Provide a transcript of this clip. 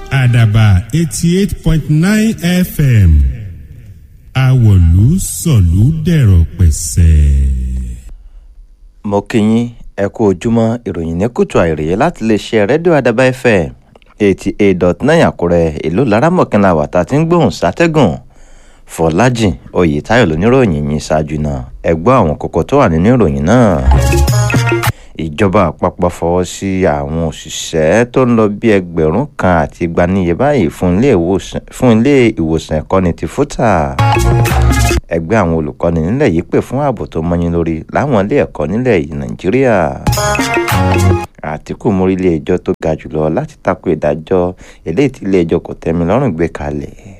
àdàbà eighty eight point nine fm àwọ̀lú sọ̀lú dẹ̀rọ̀ pẹ̀sẹ̀. mo kí yín ẹ kú ojúmọ́ ìròyìn ní kùtù àìrèé láti lè ṣe rédíò àdàbà fm eighty eight dot nine àkúrẹ́ ìlú laramọ̀kìnlá wàtá tí ń gbóhùn sátẹ́gùn fọlájìn oyètáyọ̀ lóníròyìn yìí ṣáájú náà ẹ gbọ́ àwọn kókó tó wà nínú ìròyìn náà ìjọba àpapọ̀ fọwọ́ sí àwọn òṣìṣẹ́ tó ń lọ bí ẹgbẹ̀rún kan àti igba níye báyìí fún ilé ìwòsàn fún ilé ìwòsàn ẹ̀kọ́ni ti fúta ẹgbẹ́ àwọn olùkọ́ni nílẹ̀ yìí pè fún ààbò tó mọ́yìn lórí láwọn ilé ẹ̀kọ́ nílẹ̀ yìí nàìjíríà àtìkù mórí ilé ẹjọ́ tó ga jùlọ láti tako ìdájọ́ eléyìí tí ilé ẹjọ́ kò tẹ́mi lọ́rùn gbé kalẹ̀